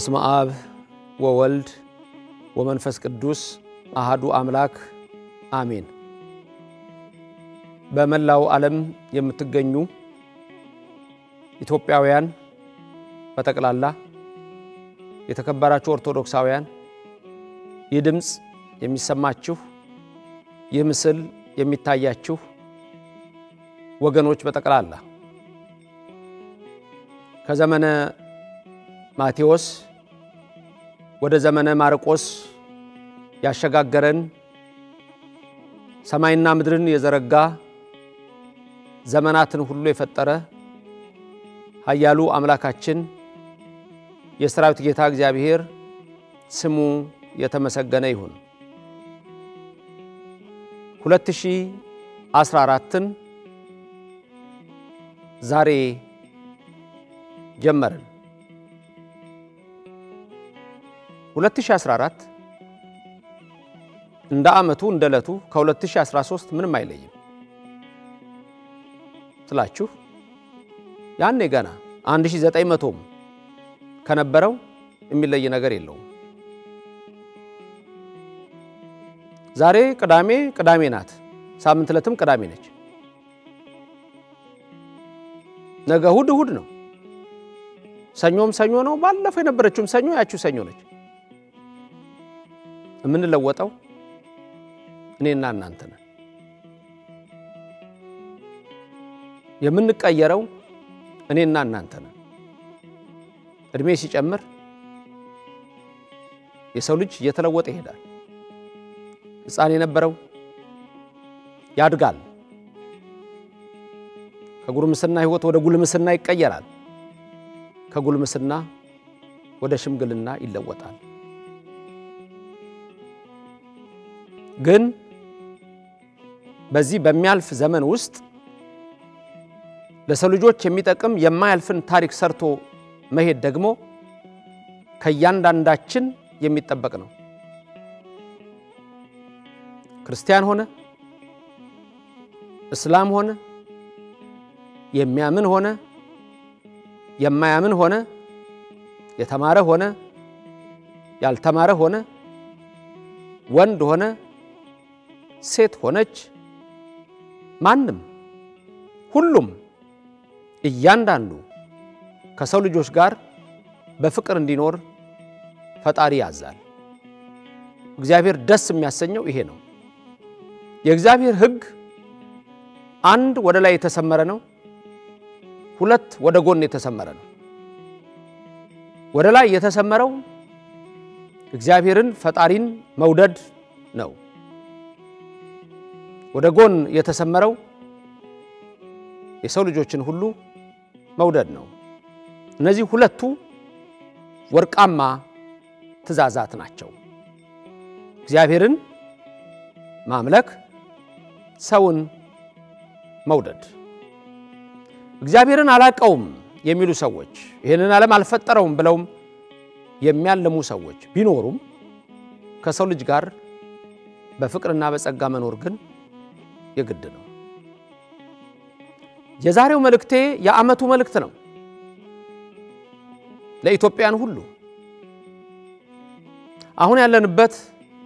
በስመ አብ ወወልድ ወመንፈስ ቅዱስ አሃዱ አምላክ አሜን። በመላው ዓለም የምትገኙ ኢትዮጵያውያን በጠቅላላ የተከበራችሁ ኦርቶዶክሳውያን ይህ ድምፅ የሚሰማችሁ ይህ ምስል የሚታያችሁ ወገኖች በጠቅላላ ከዘመነ ማቴዎስ ወደ ዘመነ ማርቆስ ያሸጋገረን ሰማይና ምድርን የዘረጋ ዘመናትን ሁሉ የፈጠረ ኃያሉ አምላካችን የሰራዊት ጌታ እግዚአብሔር ስሙ የተመሰገነ ይሁን። 2014ን ዛሬ ጀመርን። 2014 እንደ ዓመቱ እንደ ዕለቱ ከ2013 ምንም አይለይም ስላችሁ ያኔ ገና 1900ም ከነበረው የሚለይ ነገር የለውም። ዛሬ ቅዳሜ ቅዳሜ ናት። ሳምንት ዕለትም ቅዳሜ ነች። ነገ እሑድ እሑድ ነው። ሰኞም ሰኞ ነው። ባለፈው የነበረችውም ሰኞ ያችው ሰኞ ነች። የምንለወጠው እኔና እናንተ ነን። የምንቀየረው እኔና እናንተ ነን። እድሜ ሲጨምር የሰው ልጅ እየተለወጠ ይሄዳል። ሕፃን የነበረው ያድጋል። ከጉርምስና ሕይወት ወደ ጉልምስና ይቀየራል። ከጉልምስና ወደ ሽምግልና ይለወጣል። ግን በዚህ በሚያልፍ ዘመን ውስጥ ለሰው ልጆች የሚጠቅም የማያልፍን ታሪክ ሰርቶ መሄድ ደግሞ ከእያንዳንዳችን የሚጠበቅ ነው። ክርስቲያን ሆነ እስላም ሆነ የሚያምን ሆነ የማያምን ሆነ የተማረ ሆነ ያልተማረ ሆነ ወንድ ሆነ ሴት ሆነች ማንም ሁሉም እያንዳንዱ ከሰው ልጆች ጋር በፍቅር እንዲኖር ፈጣሪ ያዛል። እግዚአብሔር ደስ የሚያሰኘው ይሄ ነው። የእግዚአብሔር ሕግ አንድ ወደ ላይ የተሰመረ ነው፣ ሁለት ወደ ጎን የተሰመረ ነው። ወደ ላይ የተሰመረው እግዚአብሔርን ፈጣሪን መውደድ ነው። ወደ ጎን የተሰመረው የሰው ልጆችን ሁሉ መውደድ ነው። እነዚህ ሁለቱ ወርቃማ ትእዛዛት ናቸው። እግዚአብሔርን ማምለክ፣ ሰውን መውደድ። እግዚአብሔርን አላቀውም የሚሉ ሰዎች ይህንን ዓለም አልፈጠረውም ብለውም የሚያለሙ ሰዎች ቢኖሩም ከሰው ልጅ ጋር በፍቅርና በጸጋ መኖር ግን የግድ ነው። የዛሬው መልእክቴ የዓመቱ መልእክት ነው። ለኢትዮጵያን ሁሉ አሁን ያለንበት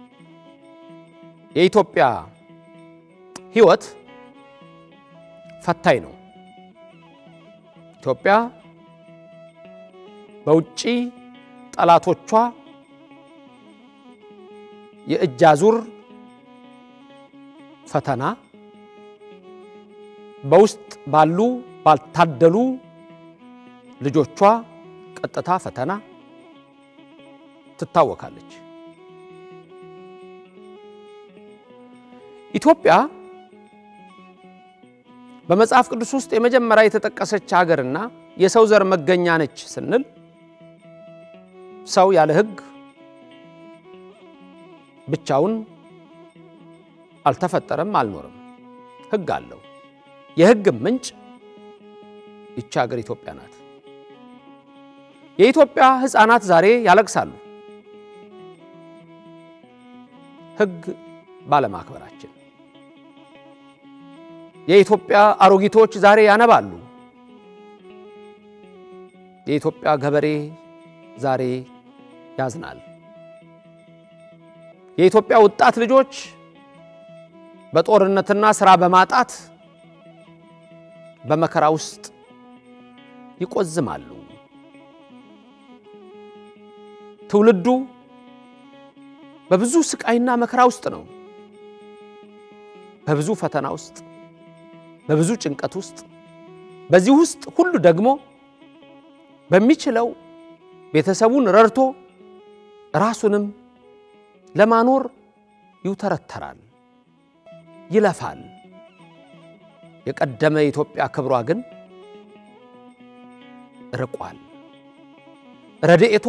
የኢትዮጵያ ሕይወት ፈታኝ ነው። ኢትዮጵያ በውጭ ጠላቶቿ የእጅ አዙር ፈተና በውስጥ ባሉ ባልታደሉ ልጆቿ ቀጥታ ፈተና ትታወካለች። ኢትዮጵያ በመጽሐፍ ቅዱስ ውስጥ የመጀመሪያ የተጠቀሰች ሀገርና የሰው ዘር መገኛ ነች ስንል ሰው ያለ ሕግ ብቻውን አልተፈጠረም፣ አልኖርም። ሕግ አለው። የሕግ ምንጭ ይቺ ሀገር ኢትዮጵያ ናት። የኢትዮጵያ ሕፃናት ዛሬ ያለቅሳሉ ሕግ ባለማክበራችን። የኢትዮጵያ አሮጊቶች ዛሬ ያነባሉ የኢትዮጵያ ገበሬ ዛሬ ያዝናል። የኢትዮጵያ ወጣት ልጆች በጦርነትና ስራ በማጣት በመከራ ውስጥ ይቆዝማሉ። ትውልዱ በብዙ ስቃይና መከራ ውስጥ ነው። በብዙ ፈተና ውስጥ፣ በብዙ ጭንቀት ውስጥ፣ በዚህ ውስጥ ሁሉ ደግሞ በሚችለው ቤተሰቡን ረድቶ ራሱንም ለማኖር ይውተረተራል፣ ይለፋል። የቀደመ የኢትዮጵያ ክብሯ ግን ርቋል። ረድኤቷ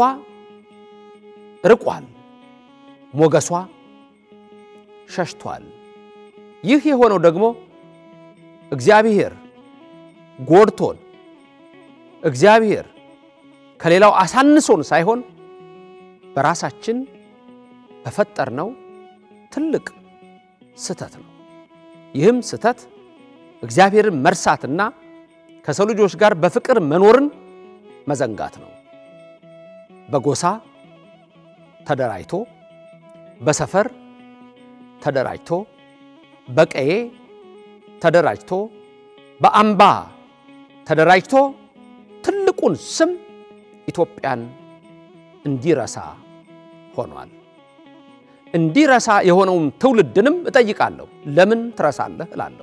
ርቋል። ሞገሷ ሸሽቷል። ይህ የሆነው ደግሞ እግዚአብሔር ጎድቶን እግዚአብሔር ከሌላው አሳንሶን ሳይሆን በራሳችን በፈጠርነው ትልቅ ስህተት ነው። ይህም ስህተት እግዚአብሔርን መርሳትና ከሰው ልጆች ጋር በፍቅር መኖርን መዘንጋት ነው። በጎሳ ተደራጅቶ በሰፈር ተደራጅቶ በቀዬ ተደራጅቶ በአምባ ተደራጅቶ ትልቁን ስም ኢትዮጵያን እንዲረሳ ሆኗል። እንዲረሳ የሆነውን ትውልድንም እጠይቃለሁ፣ ለምን ትረሳለህ እላለሁ።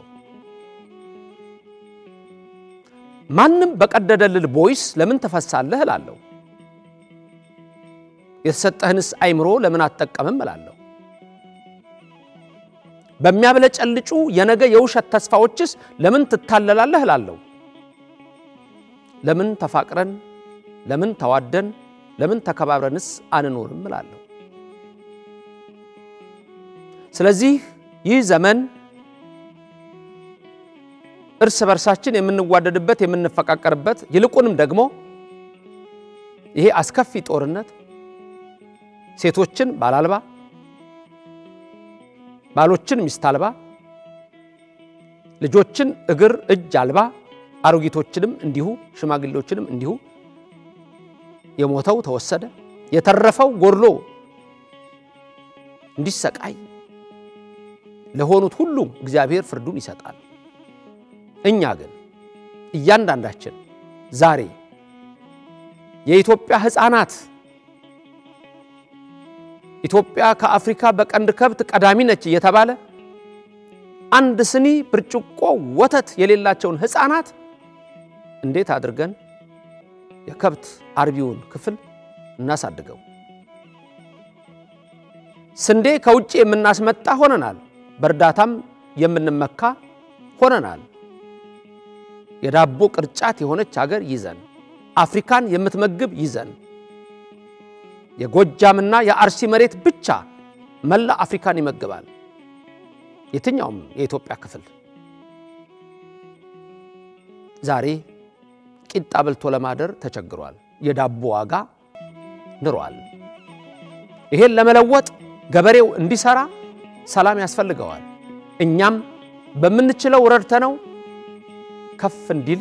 ማንም በቀደደልህ ቦይስ ለምን ትፈሳለህ እላለሁ። የተሰጠህንስ አይምሮ ለምን አትጠቀምም እላለሁ። በሚያብለጨልጩ የነገ የውሸት ተስፋዎችስ ለምን ትታለላለህ እላለሁ። ለምን ተፋቅረን፣ ለምን ተዋደን፣ ለምን ተከባብረንስ አንኖርም እላለሁ። ስለዚህ ይህ ዘመን እርስ በርሳችን የምንዋደድበት የምንፈቃቀርበት፣ ይልቁንም ደግሞ ይሄ አስከፊ ጦርነት ሴቶችን ባል አልባ፣ ባሎችን ሚስት አልባ፣ ልጆችን እግር እጅ አልባ፣ አሮጊቶችንም እንዲሁ ሽማግሌዎችንም እንዲሁ የሞተው ተወሰደ፣ የተረፈው ጎድሎ እንዲሰቃይ ለሆኑት ሁሉ እግዚአብሔር ፍርዱን ይሰጣል። እኛ ግን እያንዳንዳችን ዛሬ የኢትዮጵያ ሕፃናት ኢትዮጵያ ከአፍሪካ በቀንድ ከብት ቀዳሚ ነች እየተባለ አንድ ስኒ ብርጭቆ ወተት የሌላቸውን ሕፃናት እንዴት አድርገን የከብት አርቢውን ክፍል እናሳድገው? ስንዴ ከውጭ የምናስመጣ ሆነናል። በእርዳታም የምንመካ ሆነናል። የዳቦ ቅርጫት የሆነች ሀገር ይዘን አፍሪካን የምትመግብ ይዘን የጎጃምና የአርሲ መሬት ብቻ መላ አፍሪካን ይመግባል። የትኛውም የኢትዮጵያ ክፍል ዛሬ ቂጣ በልቶ ለማደር ተቸግሯል። የዳቦ ዋጋ ንሯል። ይሄን ለመለወጥ ገበሬው እንዲሰራ ሰላም ያስፈልገዋል። እኛም በምንችለው ረድተነው ከፍ እንዲል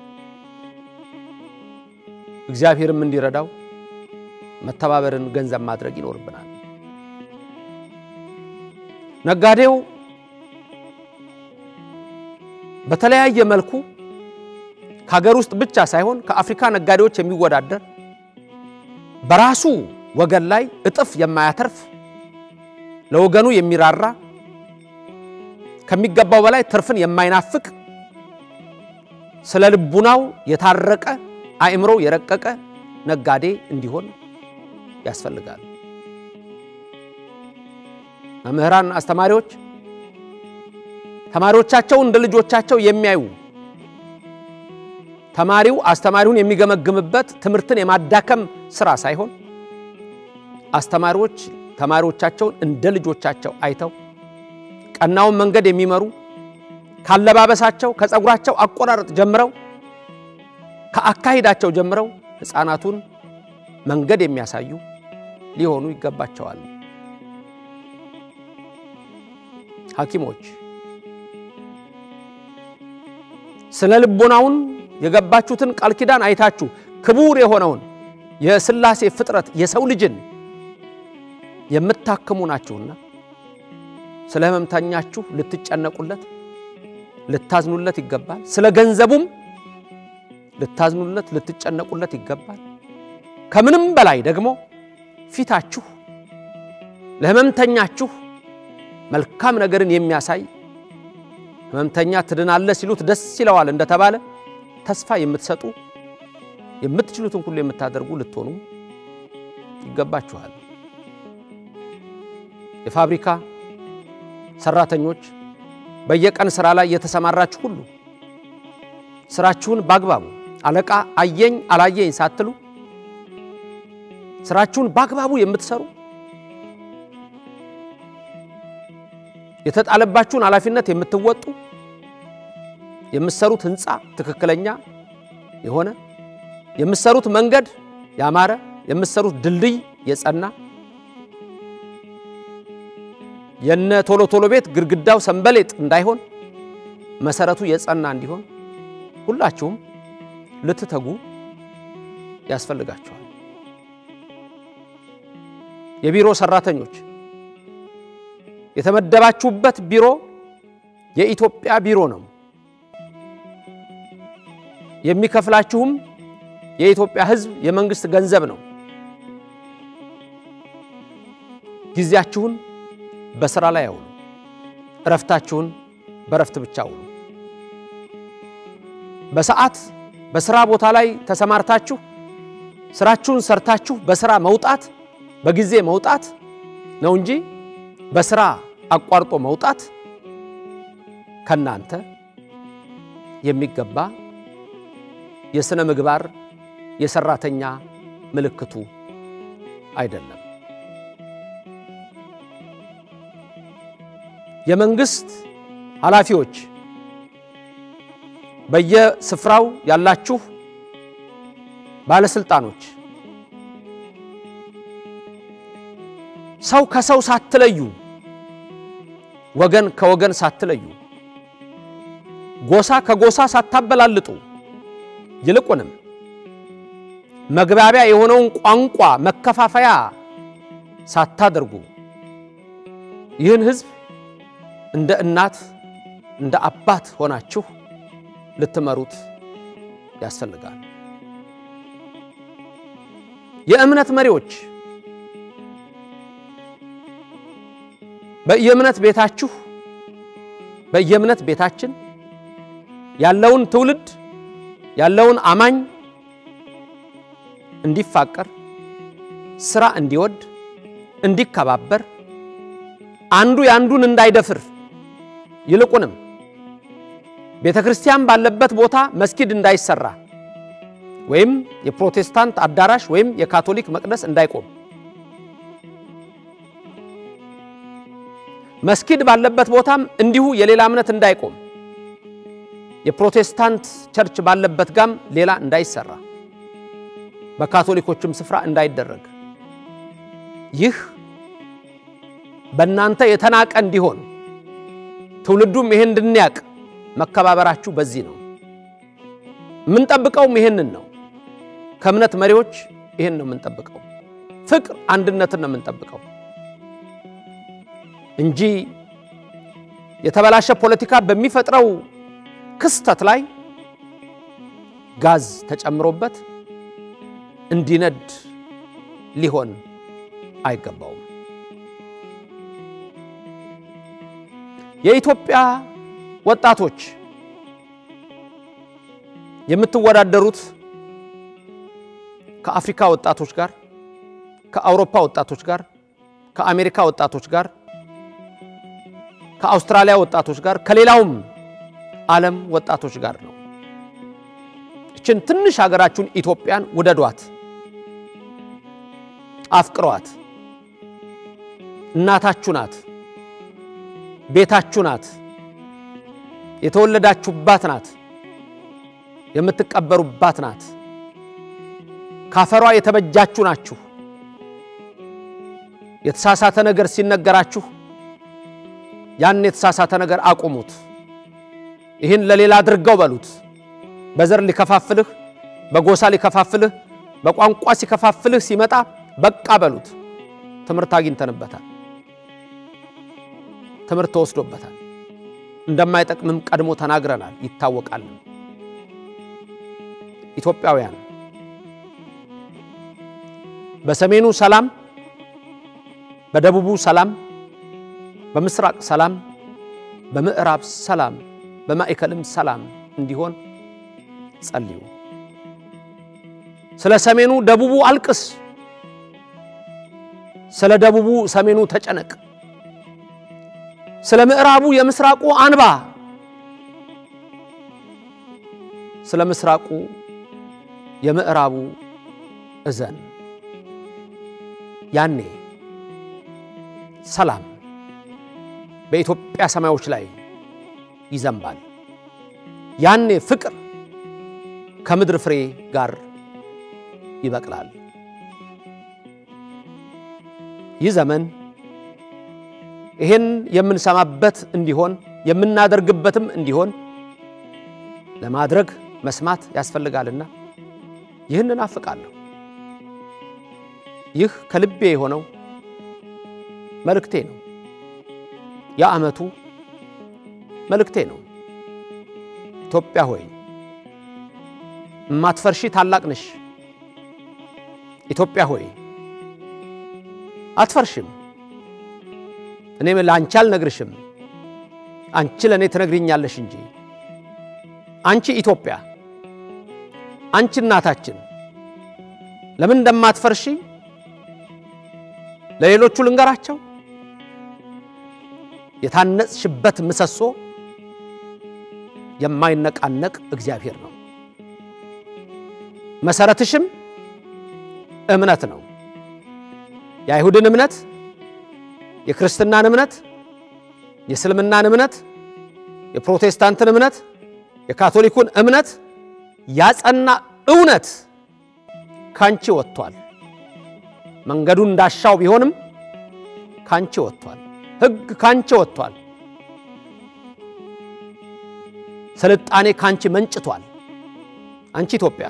እግዚአብሔርም እንዲረዳው መተባበርን ገንዘብ ማድረግ ይኖርብናል። ነጋዴው በተለያየ መልኩ ከሀገር ውስጥ ብቻ ሳይሆን ከአፍሪካ ነጋዴዎች የሚወዳደር በራሱ ወገን ላይ እጥፍ የማያተርፍ ለወገኑ የሚራራ ከሚገባው በላይ ትርፍን የማይናፍቅ ስለ ልቡናው የታረቀ አእምሮ የረቀቀ ነጋዴ እንዲሆን ያስፈልጋል። መምህራን፣ አስተማሪዎች ተማሪዎቻቸውን እንደ ልጆቻቸው የሚያዩ ተማሪው አስተማሪውን የሚገመግምበት ትምህርትን የማዳከም ስራ ሳይሆን አስተማሪዎች ተማሪዎቻቸውን እንደ ልጆቻቸው አይተው ቀናውን መንገድ የሚመሩ ካለባበሳቸው፣ ከፀጉራቸው አቆራረጥ ጀምረው ከአካሄዳቸው ጀምረው ሕፃናቱን መንገድ የሚያሳዩ ሊሆኑ ይገባቸዋል። ሐኪሞች ስነ ልቦናውን የገባችሁትን ቃል ኪዳን አይታችሁ ክቡር የሆነውን የሥላሴ ፍጥረት የሰው ልጅን የምታክሙ ናችሁና ስለ ሕመምተኛችሁ ልትጨነቁለት ልታዝኑለት ይገባል። ስለ ገንዘቡም ልታዝኑለት ልትጨነቁለት ይገባል። ከምንም በላይ ደግሞ ፊታችሁ ለሕመምተኛችሁ መልካም ነገርን የሚያሳይ ሕመምተኛ ትድናለህ ሲሉት ደስ ይለዋል እንደተባለ ተስፋ የምትሰጡ የምትችሉትን ሁሉ የምታደርጉ ልትሆኑ ይገባችኋል። የፋብሪካ ሰራተኞች በየቀን ስራ ላይ የተሰማራችሁ ሁሉ ስራችሁን በአግባቡ አለቃ አየኝ አላየኝ ሳትሉ ስራችሁን በአግባቡ የምትሰሩ የተጣለባችሁን ኃላፊነት የምትወጡ የምትሰሩት ህንፃ ትክክለኛ የሆነ የምትሰሩት መንገድ ያማረ የምትሰሩት ድልድይ የጸና የነ ቶሎ ቶሎ ቤት ግድግዳው ሰንበሌጥ እንዳይሆን መሰረቱ የጸና እንዲሆን ሁላችሁም ልትተጉ ያስፈልጋችኋል። የቢሮ ሰራተኞች የተመደባችሁበት ቢሮ የኢትዮጵያ ቢሮ ነው። የሚከፍላችሁም የኢትዮጵያ ሕዝብ የመንግስት ገንዘብ ነው። ጊዜያችሁን በስራ ላይ አውሉ። እረፍታችሁን በእረፍት ብቻ አውሉ። በሰዓት በስራ ቦታ ላይ ተሰማርታችሁ ስራችሁን ሰርታችሁ በስራ መውጣት በጊዜ መውጣት ነው እንጂ በስራ አቋርጦ መውጣት ከናንተ የሚገባ የሥነ ምግባር የሰራተኛ ምልክቱ አይደለም። የመንግስት ኃላፊዎች በየስፍራው ያላችሁ ባለስልጣኖች ሰው ከሰው ሳትለዩ፣ ወገን ከወገን ሳትለዩ፣ ጎሳ ከጎሳ ሳታበላልጡ፣ ይልቁንም መግባቢያ የሆነውን ቋንቋ መከፋፈያ ሳታደርጉ ይህን ሕዝብ እንደ እናት እንደ አባት ሆናችሁ ልትመሩት ያስፈልጋል። የእምነት መሪዎች በየእምነት ቤታችሁ በየእምነት ቤታችን ያለውን ትውልድ ያለውን አማኝ እንዲፋቀር፣ ስራ እንዲወድ፣ እንዲከባበር፣ አንዱ የአንዱን እንዳይደፍር ይልቁንም ቤተ ክርስቲያን ባለበት ቦታ መስጊድ እንዳይሰራ ወይም የፕሮቴስታንት አዳራሽ ወይም የካቶሊክ መቅደስ እንዳይቆም መስጊድ ባለበት ቦታም እንዲሁ የሌላ እምነት እንዳይቆም የፕሮቴስታንት ቸርች ባለበት ጋም ሌላ እንዳይሰራ በካቶሊኮችም ስፍራ እንዳይደረግ ይህ በእናንተ የተናቀ እንዲሆን ትውልዱም ይሄን እንድንያቅ መከባበራችሁ በዚህ ነው። የምንጠብቀውም ይሄንን ነው። ከእምነት መሪዎች ይሄን ነው የምንጠብቀው። ፍቅር፣ አንድነትን ነው የምንጠብቀው እንጂ የተበላሸ ፖለቲካ በሚፈጥረው ክስተት ላይ ጋዝ ተጨምሮበት እንዲነድ ሊሆን አይገባውም። የኢትዮጵያ ወጣቶች የምትወዳደሩት ከአፍሪካ ወጣቶች ጋር፣ ከአውሮፓ ወጣቶች ጋር፣ ከአሜሪካ ወጣቶች ጋር፣ ከአውስትራሊያ ወጣቶች ጋር፣ ከሌላውም ዓለም ወጣቶች ጋር ነው። እችን ትንሽ ሀገራችሁን ኢትዮጵያን ውደዷት፣ አፍቅሯት። እናታችሁ ናት፣ ቤታችሁ ናት፣ የተወለዳችሁባት ናት፣ የምትቀበሩባት ናት። ካፈሯ የተበጃችሁ ናችሁ። የተሳሳተ ነገር ሲነገራችሁ ያን የተሳሳተ ነገር አቁሙት። ይህን ለሌላ አድርገው በሉት። በዘር ሊከፋፍልህ፣ በጎሳ ሊከፋፍልህ፣ በቋንቋ ሲከፋፍልህ ሲመጣ በቃ በሉት። ትምህርት አግኝተንበታል። ትምህርት ተወስዶበታል። እንደማይጠቅምም ቀድሞ ተናግረናል፣ ይታወቃል። ኢትዮጵያውያን በሰሜኑ ሰላም፣ በደቡቡ ሰላም፣ በምስራቅ ሰላም፣ በምዕራብ ሰላም፣ በማዕከልም ሰላም እንዲሆን ጸልዩ። ስለ ሰሜኑ ደቡቡ አልቅስ፣ ስለ ደቡቡ ሰሜኑ ተጨነቅ፣ ስለ ምዕራቡ የምስራቁ አንባ፣ ስለ ምስራቁ የምዕራቡ እዘን። ያኔ ሰላም በኢትዮጵያ ሰማዮች ላይ ይዘንባል። ያኔ ፍቅር ከምድር ፍሬ ጋር ይበቅላል። ይህ ዘመን ይህን የምንሰማበት እንዲሆን የምናደርግበትም እንዲሆን ለማድረግ መስማት ያስፈልጋልና ይህን እናፍቃለሁ። ይህ ከልቤ የሆነው መልእክቴ ነው። የዓመቱ መልእክቴ ነው። ኢትዮጵያ ሆይ እማትፈርሺ ታላቅ ነሽ። ኢትዮጵያ ሆይ አትፈርሽም። እኔም ለአንቺ አልነግርሽም፣ አንቺ ለእኔ ትነግሪኛለሽ እንጂ። አንቺ ኢትዮጵያ፣ አንቺ እናታችን ለምን እንደማትፈርሺ ለሌሎቹ ልንገራቸው። የታነጽሽበት ምሰሶ የማይነቃነቅ እግዚአብሔር ነው። መሰረትሽም እምነት ነው። የአይሁድን እምነት፣ የክርስትናን እምነት፣ የእስልምናን እምነት፣ የፕሮቴስታንትን እምነት፣ የካቶሊኩን እምነት ያጸና እውነት ካንቺ ወጥቷል። መንገዱ እንዳሻው ቢሆንም ካንቺ ወጥቷል። ሕግ ካንቺ ወጥቷል። ስልጣኔ ካንቺ መንጭቷል። አንቺ ኢትዮጵያ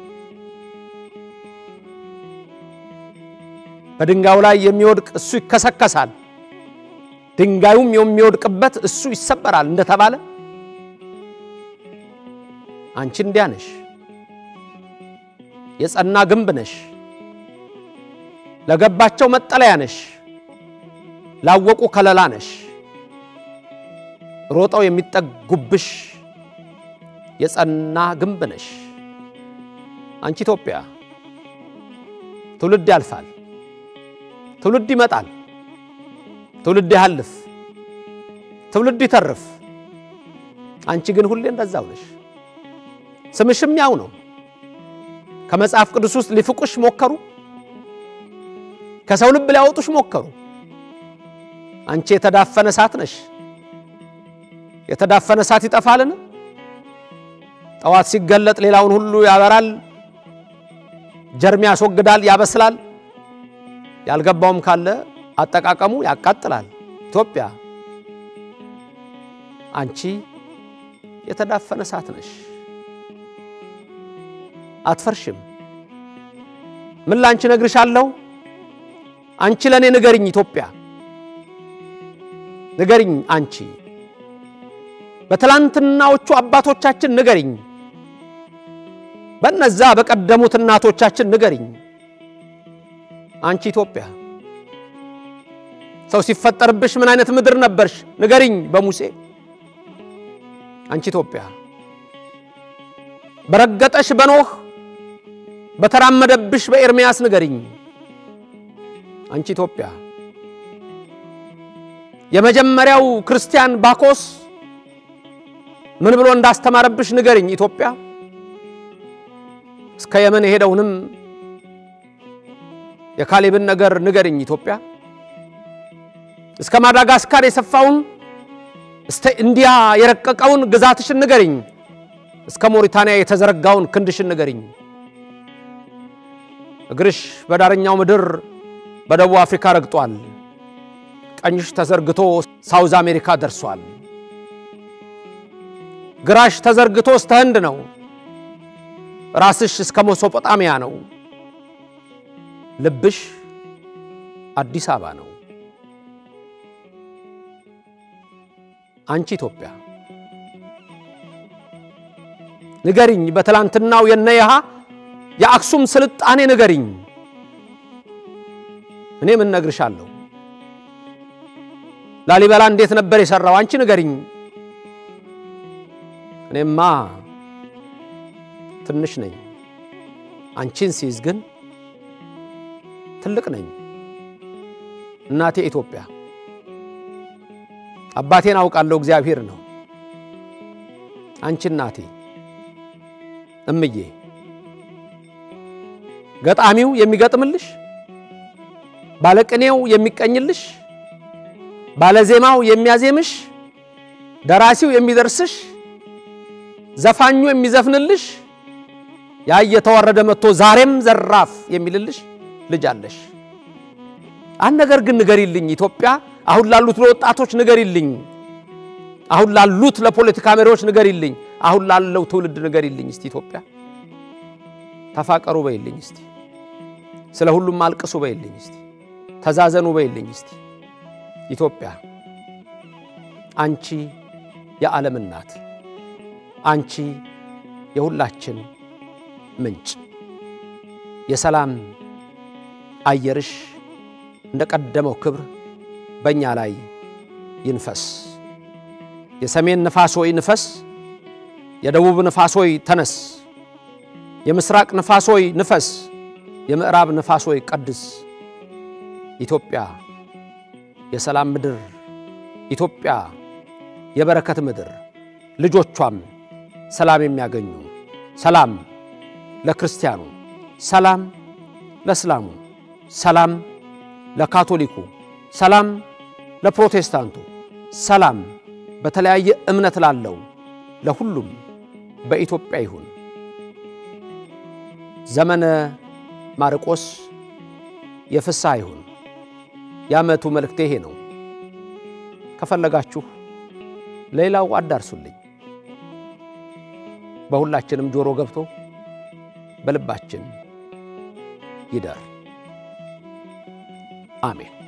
በድንጋዩ ላይ የሚወድቅ እሱ ይከሰከሳል፣ ድንጋዩም የሚወድቅበት እሱ ይሰበራል እንደተባለ አንቺ እንዲያ ነሽ። የጸና ግንብ ነሽ። ለገባቸው መጠለያ ነሽ። ላወቁ ከለላ ነሽ። ሮጠው የሚጠጉብሽ የጸና ግንብ ነሽ። አንቺ ኢትዮጵያ ትውልድ ያልፋል፣ ትውልድ ይመጣል፣ ትውልድ ያህልፍ፣ ትውልድ ይተርፍ። አንቺ ግን ሁሌ እንደዛው ነሽ። ስምሽም ያው ነው። ከመጽሐፍ ቅዱስ ውስጥ ሊፍቁሽ ሞከሩ፣ ከሰው ልብ ሊያወጡሽ ሞከሩ። አንቺ የተዳፈነ እሳት ነሽ። የተዳፈነ እሳት ይጠፋልን? ጠዋት ሲገለጥ ሌላውን ሁሉ ያበራል፣ ጀርም ያስወግዳል፣ ያበስላል። ያልገባውም ካለ አጠቃቀሙ ያቃጥላል። ኢትዮጵያ አንቺ የተዳፈነ እሳት ነሽ። አትፈርሽም። ምን ላንቺ ነግርሻለሁ? አንቺ ለእኔ ንገርኝ ኢትዮጵያ ንገርኝ አንቺ በትላንትናዎቹ አባቶቻችን ንገርኝ፣ በነዛ በቀደሙት እናቶቻችን ንገርኝ። አንቺ ኢትዮጵያ ሰው ሲፈጠርብሽ ምን አይነት ምድር ነበርሽ? ንገርኝ በሙሴ። አንቺ ኢትዮጵያ በረገጠሽ በኖህ በተራመደብሽ በኤርምያስ ንገርኝ። አንቺ ኢትዮጵያ የመጀመሪያው ክርስቲያን ባኮስ ምን ብሎ እንዳስተማረብሽ ንገርኝ ኢትዮጵያ። እስከ የመን የሄደውንም የካሌብን ነገር ንገርኝ ኢትዮጵያ። እስከ ማዳጋስካር የሰፋውን እስከ ኢንዲያ የረቀቀውን ግዛትሽን ንገርኝ። እስከ ሞሪታንያ የተዘረጋውን ክንድሽን ንገርኝ። እግርሽ በዳረኛው ምድር በደቡብ አፍሪካ ረግጧል። ቀኝሽ ተዘርግቶ ሳውዝ አሜሪካ ደርሷል። ግራሽ ተዘርግቶ እስተ ህንድ ነው። ራስሽ እስከ ሜሶጶጣሚያ ነው። ልብሽ አዲስ አበባ ነው። አንቺ ኢትዮጵያ ንገሪኝ፣ በትላንትናው የነየሃ የአክሱም ስልጣኔ ንገሪኝ። እኔ ምን ነግርሻለሁ? ላሊበላ እንዴት ነበር የሰራው? አንቺ ንገሪኝ። እኔማ ትንሽ ነኝ። አንቺን ሲይዝ ግን ትልቅ ነኝ። እናቴ ኢትዮጵያ፣ አባቴን አውቃለሁ፣ እግዚአብሔር ነው። አንቺ እናቴ እምዬ፣ ገጣሚው የሚገጥምልሽ፣ ባለቅኔው የሚቀኝልሽ፣ ባለዜማው የሚያዜምሽ፣ ደራሲው የሚደርስሽ፣ ዘፋኙ የሚዘፍንልሽ፣ ያ እየተዋረደ መጥቶ ዛሬም ዘራፍ የሚልልሽ ልጅ አለሽ። አንድ ነገር ግን ንገሪልኝ ኢትዮጵያ፣ አሁን ላሉት ለወጣቶች ንገሪልኝ፣ አሁን ላሉት ለፖለቲካ መሪዎች ንገሪልኝ፣ አሁን ላለው ትውልድ ንገሪልኝ። እስቲ ኢትዮጵያ ተፋቀሩ በይልኝ፣ እስቲ ስለ ሁሉም አልቅሱ በይልኝ፣ እስቲ ተዛዘኑ በይልኝ። እስቲ ኢትዮጵያ አንቺ የዓለም እናት፣ አንቺ የሁላችን ምንጭ፣ የሰላም አየርሽ እንደ ቀደመው ክብር በእኛ ላይ ይንፈስ። የሰሜን ንፋስ ሆይ ንፈስ፣ የደቡብ ንፋስ ሆይ ተነስ፣ የምስራቅ ንፋስ ሆይ ንፈስ፣ የምዕራብ ንፋስ ሆይ ቀድስ። ኢትዮጵያ የሰላም ምድር፣ ኢትዮጵያ የበረከት ምድር፣ ልጆቿም ሰላም የሚያገኙ ሰላም ለክርስቲያኑ፣ ሰላም ለእስላሙ፣ ሰላም ለካቶሊኩ፣ ሰላም ለፕሮቴስታንቱ፣ ሰላም በተለያየ እምነት ላለው ለሁሉም በኢትዮጵያ ይሁን። ዘመነ ማርቆስ የፍስሐ ይሁን። የዓመቱ መልእክቴ ይሄ ነው። ከፈለጋችሁ ሌላው አዳርሱልኝ። በሁላችንም ጆሮ ገብቶ በልባችን ይደር። አሜን።